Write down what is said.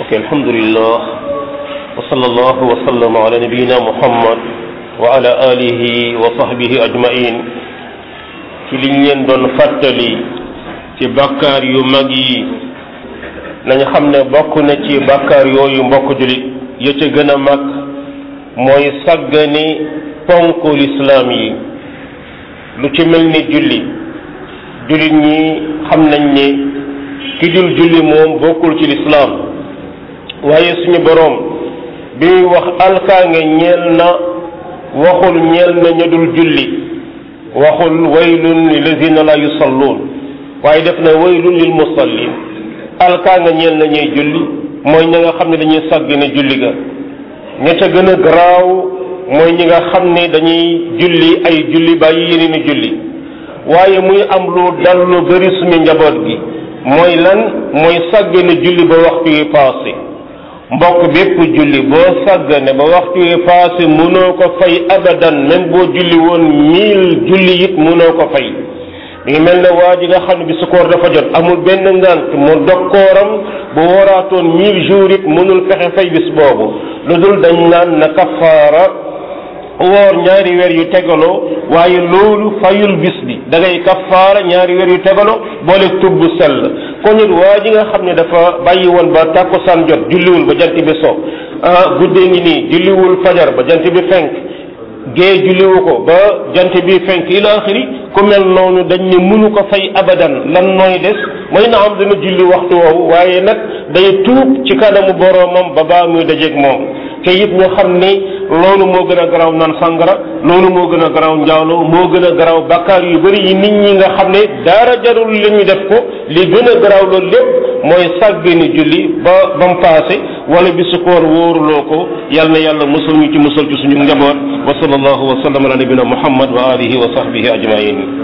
الحمد لله وصلى الله وسلم على نبينا محمد وعلى آله وصحبه أجمعين ci liñ leen doon fàttali ci bàkkaar yu mag yi nañ xam ne bokk na ci bàkkaar yooyu mbokk julit ya ca gën a mag mooy sàggani ponk lislaam yi lu ci mel ni julli jullit ñi xam nañ ne ki dul julli moom bokkul ci lislaam waaye suñu boroom bi muy wax alkaange ñeel na waxul ñeel na ña dul julli waxul waylun lilladina la yusalluun waaye def na waylun lil musallin alkaange ñeel na ñuy julli mooy ña nga xam ne dañuy sàgg ne julli ga ña ca gën a garaaw mooy ñi nga xam ne dañuy julli ay julli bàyyi yeneen i julli waaye muy am lu dal lu bari suñu njaboot gi mooy lan mooy sàggane julli ba waxtu wi paase mbokk bépp julli boo sàggane ba waxtu wi paase mënoo ko fay abadan même boo julli woon mille julli it mënoo ko fay mi ngi mel ne waa ji nga xam ne bi su koor dafa jot amul benn ngant mu dog kooram bu waraatoon mille jours it mënul fexe fay bis boobu lu dul dañ naan na kafaara woor ñaari weer yu tegaloo waaye loolu fayul bis bi da ngay kafaara ñaari weer yu tegaloo boole tubb sell kon it waa ji nga xam ne dafa bàyyi woon ba tàkkusaan jot julliwul ba jant bi so ah guddee ngi nii julliwul fajar ba jant bi fenk gée julliwu ko ba jant bi fenk ila axiri ku mel noonu dañ ne mënu ko fay abadan lan nooy des mooy na am dana julli waxtu woowu waaye nag day tuub ci kanamu boroomam ba baa muy dajeeg moom te it ñu xam ni loolu moo gën a garaaw naan sangara loolu moo gën a garaaw njaaloo moo gën a garaaw bakkaar yu bari yi nit ñi nga xam ne dara jarul li ñu def ko li gën a garaaw loolu lépp mooy sàggani julli ba ba mu paase wala bi su koor wóoruloo ko yal na yàlla musal ñu ci musal ci suñu njaboot wa sallallahu wa sallam ala nabina muhammad wa alihi wa sahbihi ajmain